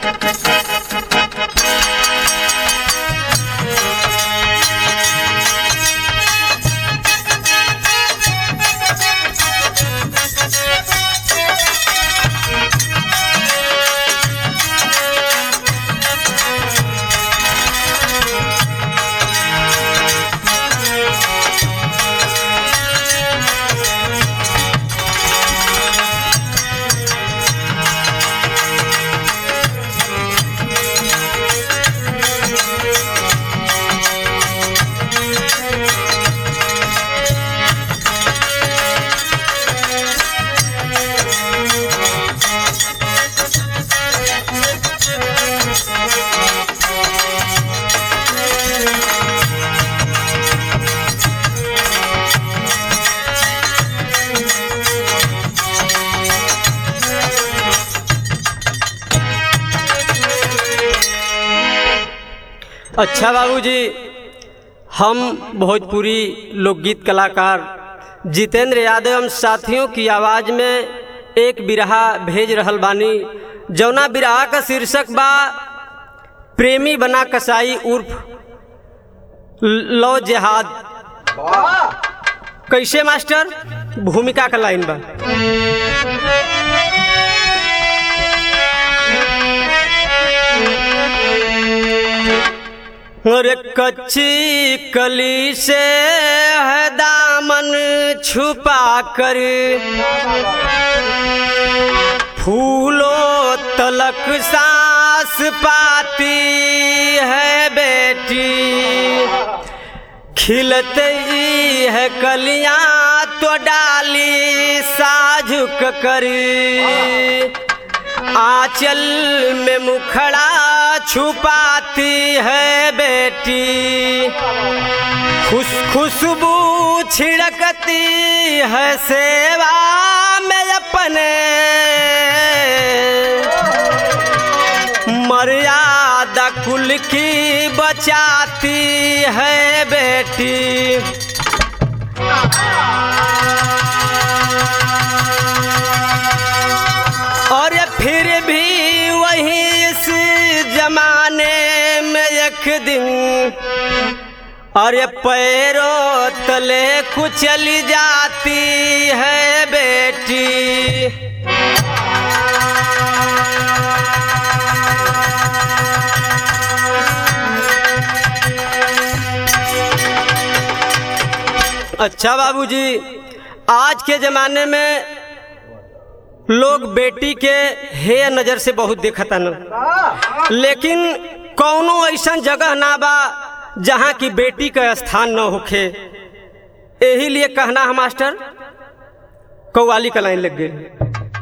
अच्छा बाबूजी हम भोजपुरी लोकगीत कलाकार जितेंद्र यादव हम साथियों की आवाज़ में एक बिरहा भेज रहल बानी जौना बिरहा का शीर्षक बा प्रेमी बना कसाई उर्फ लो जिहाद कैसे मास्टर भूमिका का लाइन बा और कच्ची कली से है दामन छुपा कर फूलों तलक सांस पाती है बेटी खिलते ही है कलियां तो डाली साझुक करी आंचल में मुखड़ा छुपाती है बेटी खुश खुशबू छिड़कती है सेवा में अपने मर्यादा कुल की बचाती है बेटी और फिर भी वही इस जमाने में एक दिन अरे पैरों तले कुचली जाती है बेटी अच्छा बाबूजी आज के ज़माने में लोग बेटी के हे नज़र से बहुत देखता न लेकिन कौनो ऐसा जगह ना बा जहाँ की बेटी का स्थान न होखे यही लिए कहना है मास्टर कौवाली का लाइन लग गई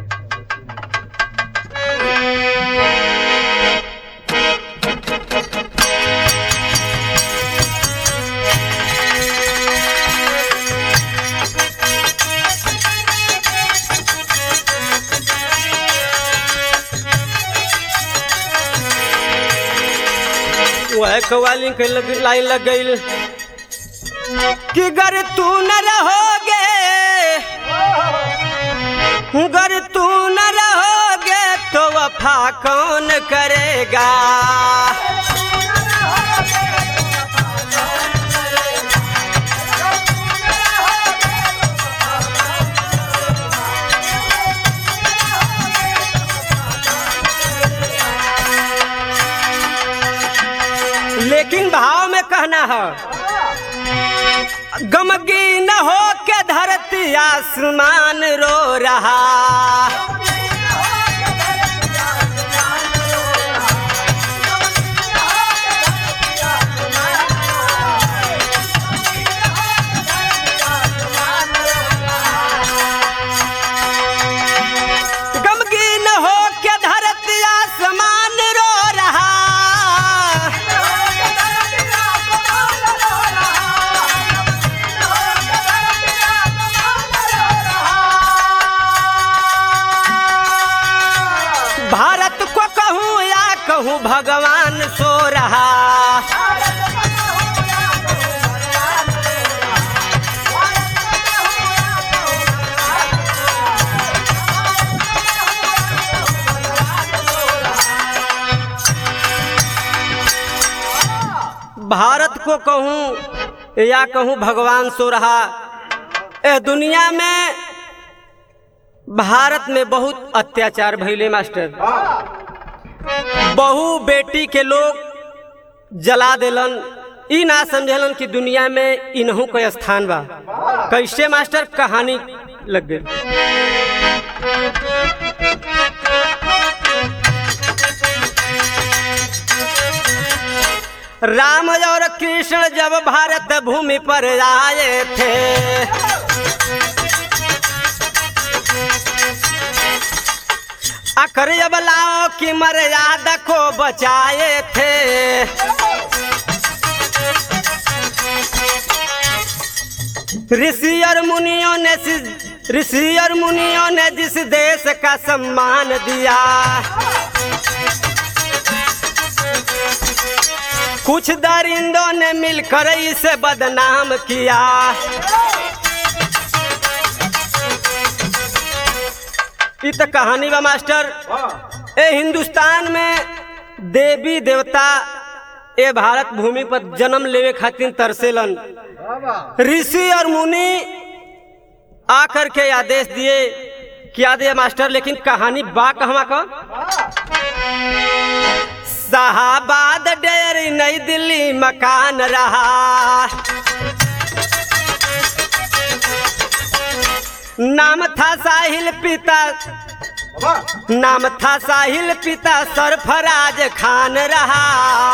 वह कवाली के लग, लाइन लग गई कि गर तू न रहोगे गर तू न रहोगे तो वफा कौन करेगा लेकिन भाव में कहना है गमगी न हो के धरती आसमान रो रहा गमगी न हो के धरती आसमान रो रहा भारत को कहूँ या कहूँ भगवान सो रहा भारत को कहूँ या कहूँ भगवान सो रहा ए दुनिया में भारत में बहुत अत्याचार भैले मास्टर बहु बेटी के लोग जला देलन ई ना समझलन कि दुनिया में इन्हू का स्थान बा कैसे मास्टर कहानी लग गई राम और कृष्ण जब भारत भूमि पर आए थे अखर जब लाओ की मर्यादा को बचाए थे ऋषि और मुनियों ने जिस- ऋषि और मुनियों ने जिस देश का सम्मान दिया कुछ दरिंदों ने मिलकर इसे बदनाम किया ई तो कहानी बा मास्टर ए हिंदुस्तान में देवी देवता ए भारत भूमि पर जन्म लेवे खातिर तरसेलन ऋषि और मुनि आकर के आदेश दिए क्या दिए मास्टर लेकिन कहानी बा कहवा का शाहबाद डेयरी नई दिल्ली मकान रहा नाम था साहिल पिता नाम था साहिल पिता सरफराज खान रहा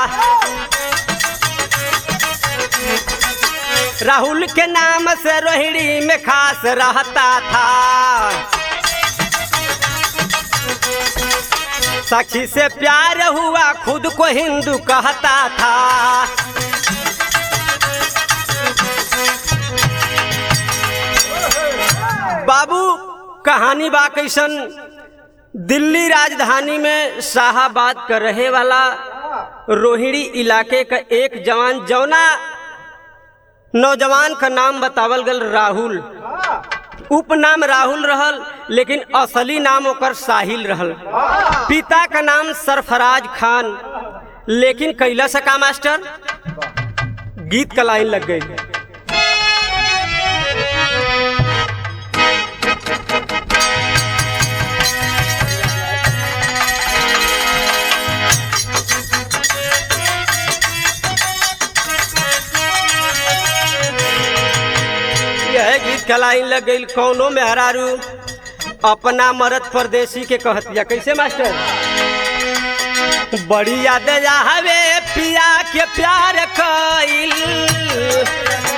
राहुल के नाम से रोहिणी में खास रहता था सखी से प्यार हुआ खुद को हिंदू कहता था बाबू कहानी बा कैसन दिल्ली राजधानी में शाहाबाद का रहे वाला रोहिणी इलाके का एक जवान जौना नौजवान का नाम बतावल गल राहुल उपनाम राहुल रहल लेकिन असली नाम ओकर साहिल रहल पिता का नाम सरफराज खान लेकिन कैला से का मास्टर गीत का लाइन लग गई यह गीत का लाइन लग गई कौनो में हरारू अपना मरद परदेसी के कहतिया कैसे मास्टर बड़ी याद हवे पिया के प्यार कइल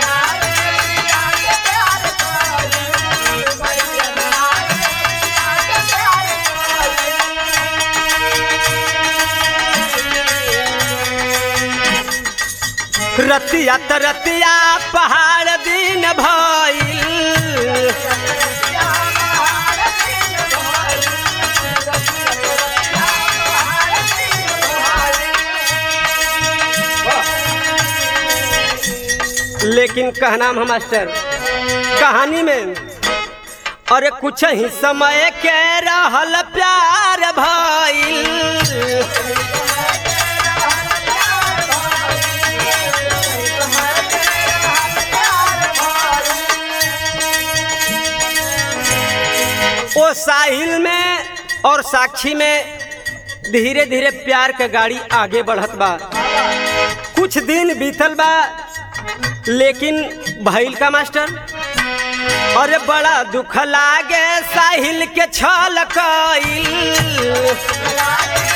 रतिया त रतिया पहाड़ दिन भइल लेकिन कहना हम मास्टर कहानी में अरे कुछ ही समय के रहल प्यार भइल ओ साहिल में और साक्षी में धीरे धीरे प्यार के गाड़ी आगे बढ़त बा कुछ दिन बीतल बा लेकिन भइल का मास्टर अरे बड़ा दुख लागे साहिल के छल कइल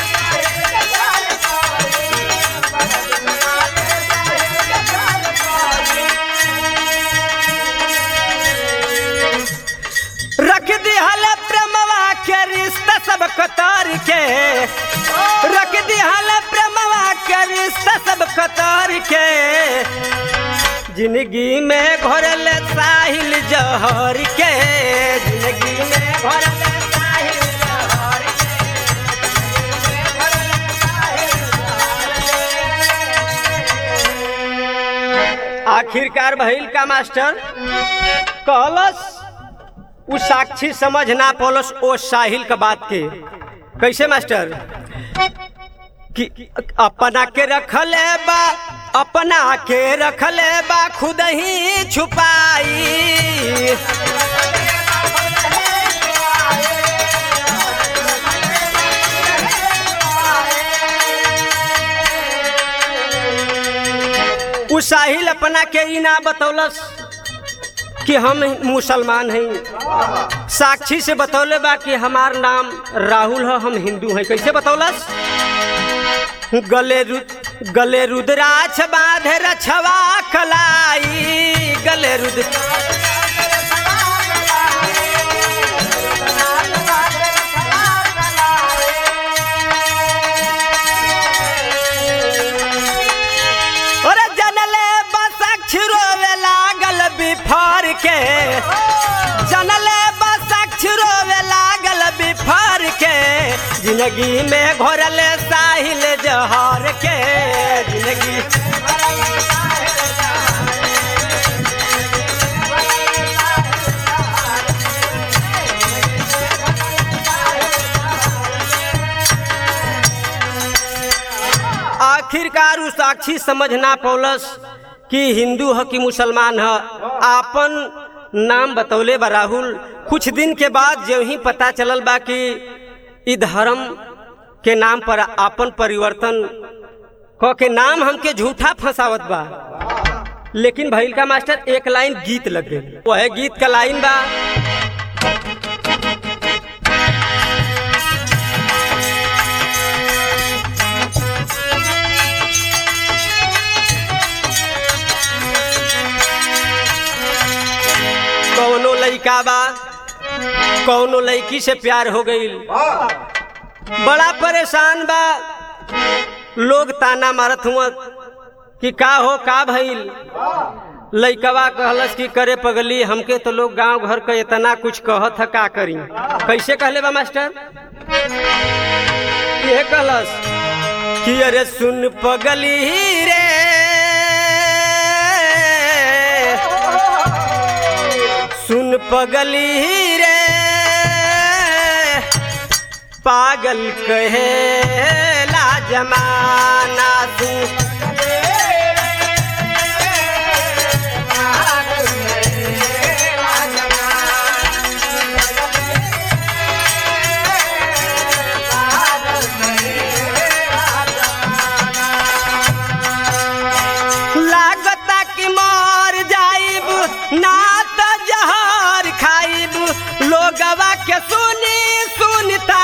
रख दिहल प्रेमवा के रिश्ता सब कतार के रख दिहल प्रेमवा के रिश्ता सब कतार के जिंदगी में घोरल साहिल जहर के जिंदगी में घोरल साहिल जहर के। आखिरकार भइल का मास्टर कहलस उ साक्षी समझ ना पौलस ओ साहिल का बात के कैसे मास्टर कि अपना के रखल बा अपना के रखले बा खुद ही छुपाई उ साहिल अपना के ई ना बतौलस कि हम मुसलमान हैं साक्षी से बतौले बा कि हमार नाम राहुल है हम हिंदू हैं कैसे बतौलस गले रु, गले रुद्राक्ष बांधे रछवा कलाई गले रुद्र अरे जनले बसक्ष रोवे लागल बिफार के जनले बसक्ष रोवे लागल बिफार के जिंदगी में घोरले साहिल जहर के जिंदगी आखिरकार उ साक्षी समझ ना पौलस कि हिंदू है कि मुसलमान है आपन नाम बतौले बा राहुल कुछ दिन के बाद जो ही पता चलल बा कि इ धर्म के नाम पर आपन परिवर्तन क के नाम हमके झूठा फंसावत बा लेकिन भैल का मास्टर एक लाइन गीत लग गई वह गीत का लाइन बा कौनो लइका बा कौनो लड़की से प्यार हो गई बड़ा परेशान बा लोग ताना मारत हुआ कि का हो का भइल लइकवा कहलस कि करे पगली हमके तो लोग गांव घर के इतना कुछ कहत है का करी कैसे कहले बा मास्टर ये कहलस कि अरे सुन पगली रे सुन पगली रे पागल कहे ला जमाना तू लागता कि मर जाइब ना त जहर खाइब लोगवा के सुनी सुनता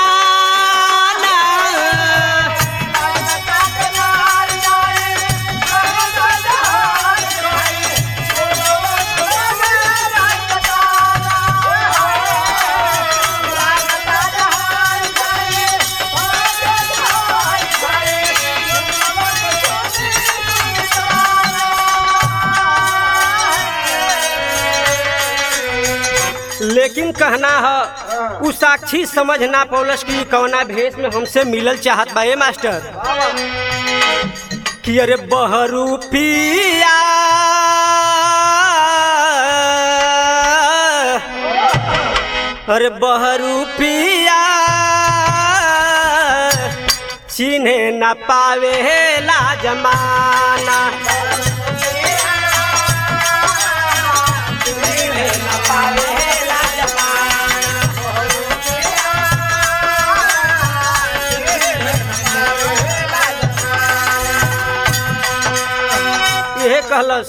लेकिन कहना है उ साक्षी समझ ना पौलस कि कौना भेष में हमसे मिलल चाहत बा ए मास्टर कि अरे बहरू पिया अरे बहरू पिया चिन्हे न पावे ला जमाना यह कहलस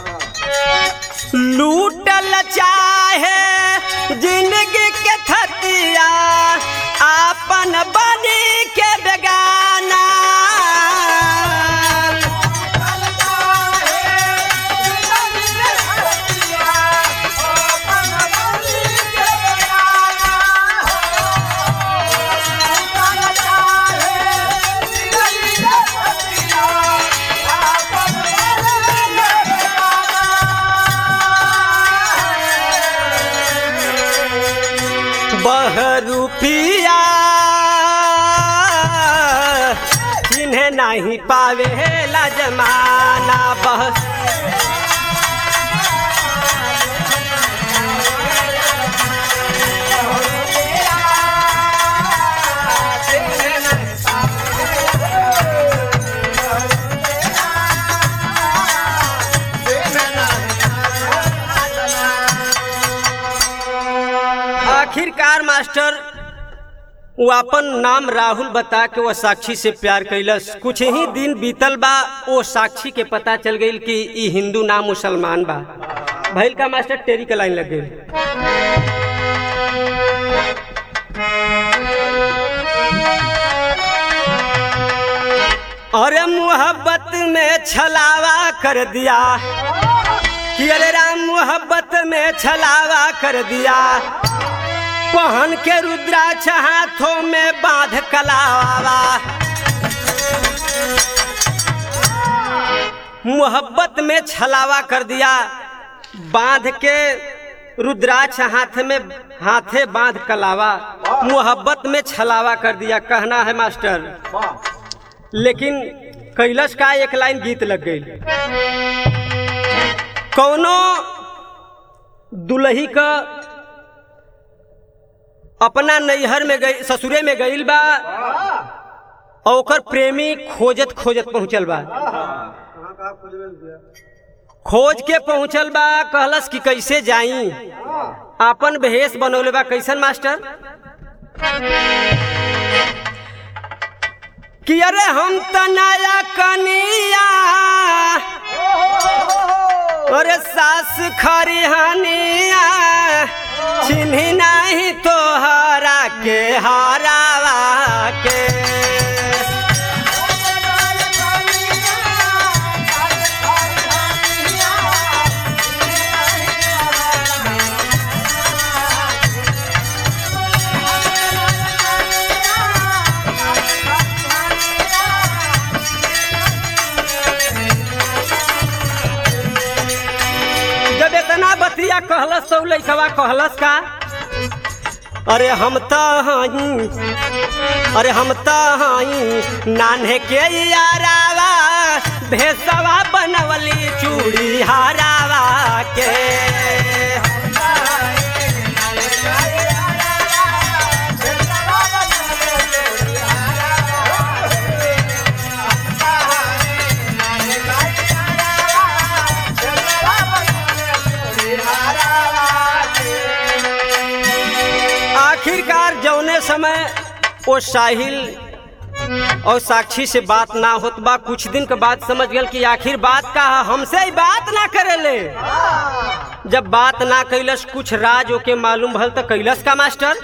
लूटल चाहे जिंदगी के थतिया आपन बनी के बेगाना बहरूपिया जिन्हें नहीं पावे ला जमाना बह आखिरकार मास्टर वो अपन नाम राहुल बता के वो साक्षी से प्यार कैलस कुछ ही दिन बीतल बा वो साक्षी के पता चल गई कि ई हिंदू ना मुसलमान बा भैल का मास्टर टेरी के लाइन लग गई अरे मोहब्बत में छलावा कर दिया कि अरे राम मोहब्बत में छलावा कर दिया पहन के रुद्राक्ष हाथों में बांध कलावा मोहब्बत में छलावा कर दिया बांध के रुद्राक्ष हाथ में हाथे बांध कलावा मोहब्बत में छलावा कर दिया कहना है मास्टर लेकिन कैलस का एक लाइन गीत लग गई कौनो दुलही का अपना नैहर में गई ससुरे में गईल बा और ओकर प्रेमी खोजत खोजत पहुंचल बा खोज के पहुंचल बा कहलस कि कैसे जाई आपन भेष बनौले बा कैसन मास्टर कि अरे हम तनाया कनिया अरे सास खरी हनिया चिन्ही नहीं तोहरा के हरावा के जब इतना बतिया कहलस तो लैकवा कहलस का अरे हम तो हई अरे हम तो हई नान्हे के यारावा भेसवा बनवली चूड़ी हारावा के आखिरकार जौने समय वो साहिल और साक्षी से बात ना होत बा कुछ दिन के बाद समझ गल कि आखिर बात का है, हमसे ही बात ना करेले जब बात ना कैलस कुछ राज ओके मालूम भल तो कैलस का मास्टर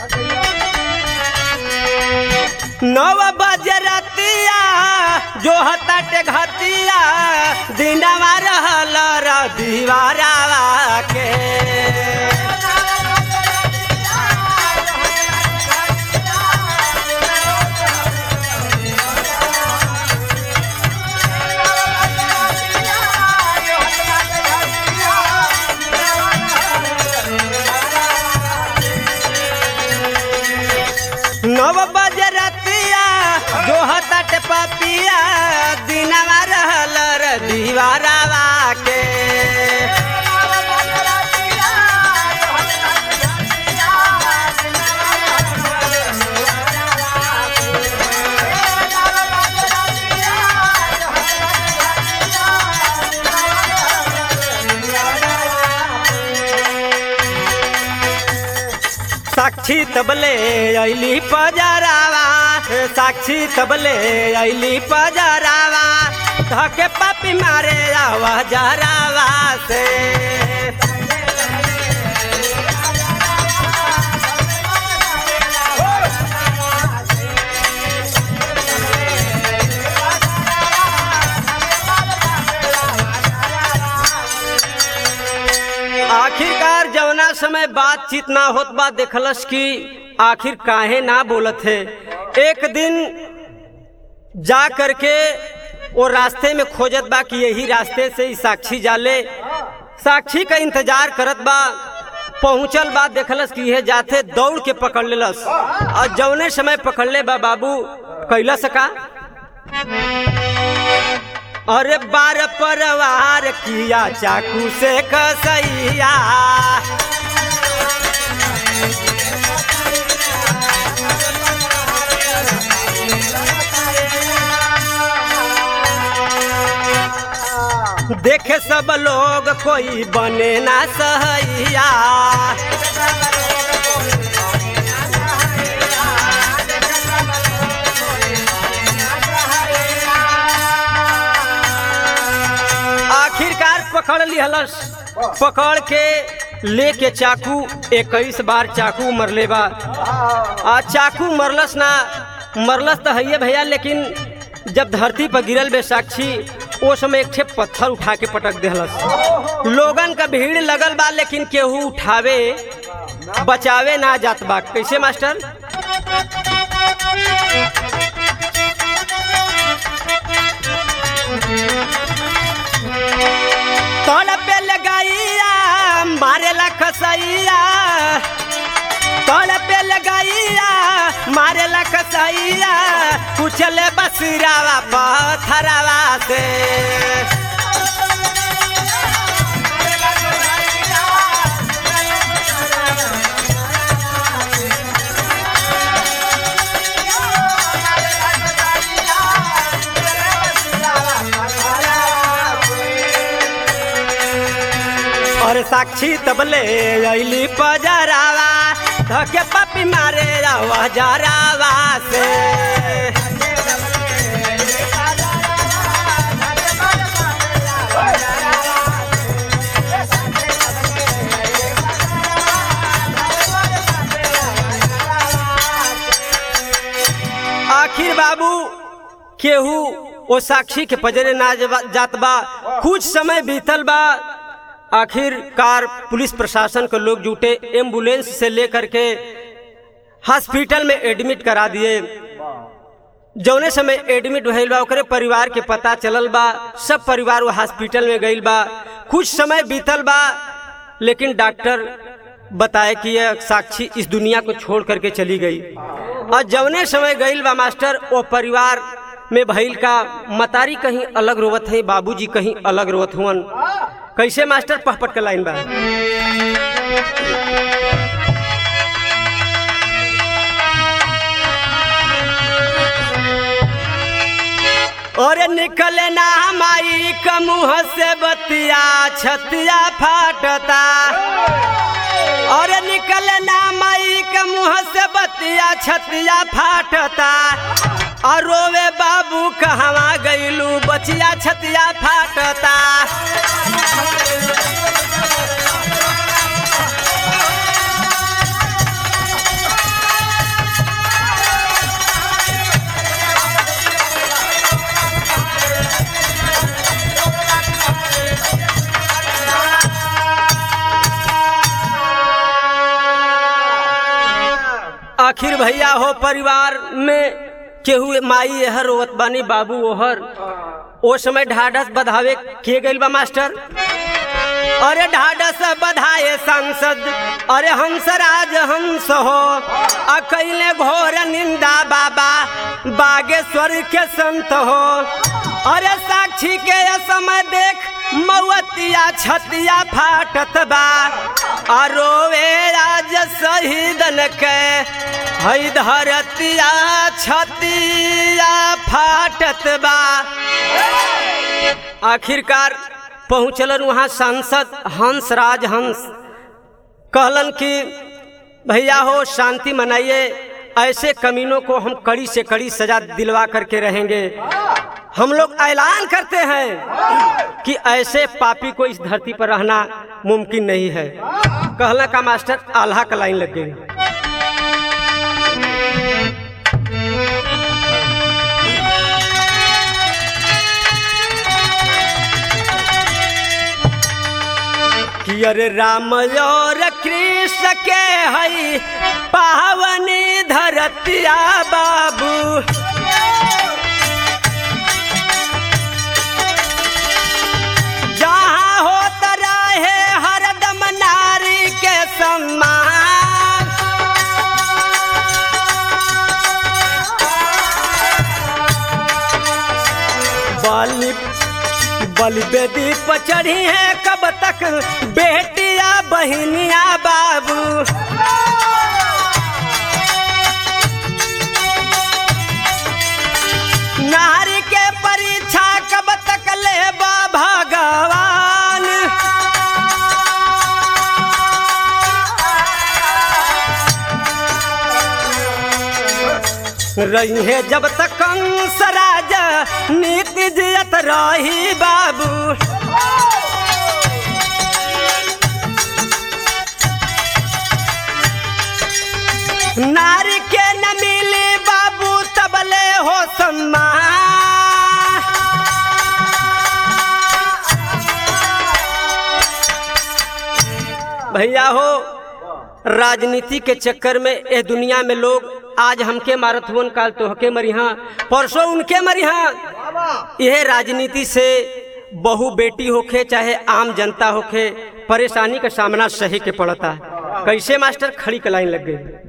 नव बजे रतिया जो हताटे घतिया दिनवा रहल र दीवारावा के नव बजे रतिया जो हतट पपिया दिनवा रहल र दीवारावा के साक्षी तबले ऐली पजरावा साक्षी तबले ऐली पजरावा धके पापी मारे आवा जरावा से आखिरकार जवना समय बातचीत ना होत बा देखलस कि आखिर काहे ना बोलत है एक दिन जा करके वो रास्ते में खोजत बा कि यही रास्ते से ही साक्षी जाले साक्षी का इंतजार करत बा पहुंचल बा देखलस कि यह जाते दौड़ के पकड़ लेलस और जौने समय पकड़ले बा बाबू कैलस का अरे बार परवार किया चाकू से कसैया देखे सब लोग कोई बने ना सहैया पकड़ लिहलस पकड़ के लेके चाकू इक्कीस बार चाकू मरले बा आ चाकू मरलस ना मरलस तो है भैया लेकिन जब धरती पर गिरल बे साक्षी ओ समय एक ठे पत्थर उठा के पटक देहलस लोगन का भीड़ लगल बा लेकिन केहू उठावे बचावे ना जात बा कैसे मास्टर तोड़ पे लगाइया मारेला खसैया तोड़ पे लगाइया मारेला खसैया कुचले बसरावा पत्थरवा से और साक्षी तबले अली पजरावा धके पपी मारे रवा जरावा से आखिर बाबू केहू ओ साक्षी के पजरे ना जबा- जात बा कुछ समय बीतल बा आखिरकार पुलिस प्रशासन के लोग जुटे एम्बुलेंस से लेकर के हॉस्पिटल में एडमिट करा दिए जौने समय एडमिट भइल बा ओकरे परिवार के पता चलल बा सब परिवार वो हॉस्पिटल में गइल बा कुछ समय बीतल बा लेकिन डॉक्टर बताए कि यह साक्षी इस दुनिया को छोड़ करके चली गई और जौने समय गइल बा मास्टर वो परिवार में भइल का मतारी कहीं अलग रोवत है बाबूजी कहीं अलग रोवत हुवन कैसे मास्टर पहपट का लाइन बा और निकले ना माई का मुंह से बतिया छतिया फाटता और निकले ना माई के मुंह से बतिया छतिया फाटता और रोवे बाबू कहवा गईलू बचिया छतिया फाटता आखिर भैया हो परिवार में केहू माई एहर रोवत बानी बाबू ओहर ओ समय ढाढ़स बधावे के गइल बा मास्टर अरे ढाढ़स बधाए सांसद अरे हंसराज हंस हो अकैले घोर निंदा बाबा बागेश्वर के संत हो अरे साक्षी के ये समय देख मवतिया छतिया फाटत बा अरोवे राज शहीदन के हई धरतिया छतिया फाटत बा आखिरकार पहुँचलन वहाँ सांसद हंस राज हंस कहलन कि भैया हो शांति मनाइए ऐसे कमीनों को हम कड़ी से कड़ी सजा दिलवा करके रहेंगे हम लोग ऐलान करते हैं कि ऐसे पापी को इस धरती पर रहना मुमकिन नहीं है कहला का मास्टर आल्हा का लाइन लग गई कि अरे राम और कृष्ण के हई पावनी धरतिया बाबू जहाँ होत रहे हरदम नारी के सम्मान बलि बलि बेदी पर चढ़ी है कब तक बेटिया बहनिया बाबू नारी के परीक्षा कब तक ले भगवान रही है जब तक कंस राजा नीति जियत रही बाबू नारी के न मिली बाबू तबले हो सम्मान भैया हो राजनीति के चक्कर में ए दुनिया में लोग आज हमके मारत हुन काल तोहके मरिहा परसों उनके मरिहा यह राजनीति से बहु बेटी होखे चाहे आम जनता होखे परेशानी का सामना सही के पड़ता कैसे मास्टर खड़ी के लाइन लग गई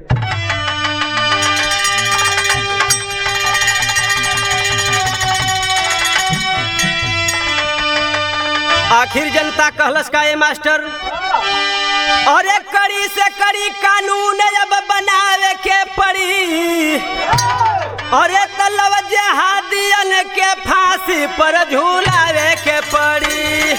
आखिर जनता कहलस का ये मास्टर अरे कड़ी से कड़ी कानून अब बनावे के पड़ी अरे तलब जहादियन के फांसी पर झूलावे के पड़ी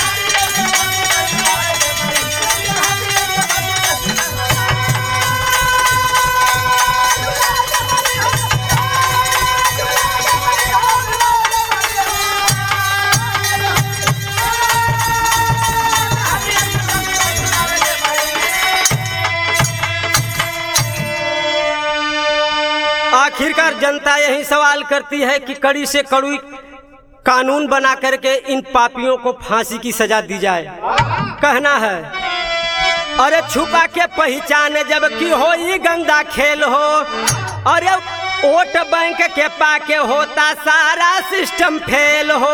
आखिरकार जनता यही सवाल करती है कि कड़ी से कड़ी कानून बना करके इन पापियों को फांसी की सजा दी जाए कहना है अरे छुपा के पहचान जब की हो ये गंदा खेल हो अरे वोट बैंक के पाके होता सारा सिस्टम फेल हो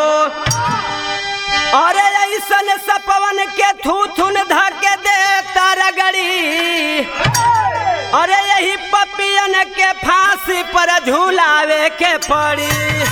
अरे ऐसन सपवन के थू थुन धके देता रगड़ी अरे यही पपियन के फांसी पर झूलावे के पड़ी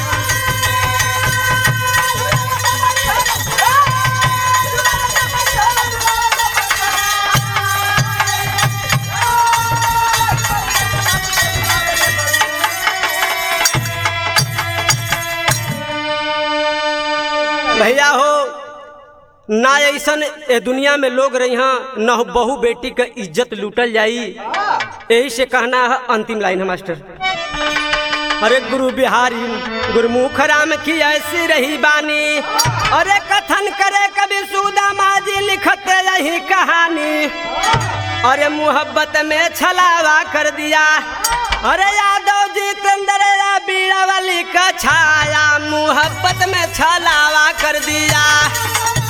भैया हो ना ऐसन ए दुनिया में लोग रही न हो बहु बेटी का इज्जत लूटल जाई यही से कहना है अंतिम लाइन है मास्टर अरे गुरु बिहारी गुरुमुख राम की ऐसी रही बानी अरे कथन करे कभी सुदा माजी लिखत यही कहानी अरे मोहब्बत में छलावा कर दिया अरे यादव जी तंदर बीड़ा वाली का छाया मोहब्बत में छलावा कर दिया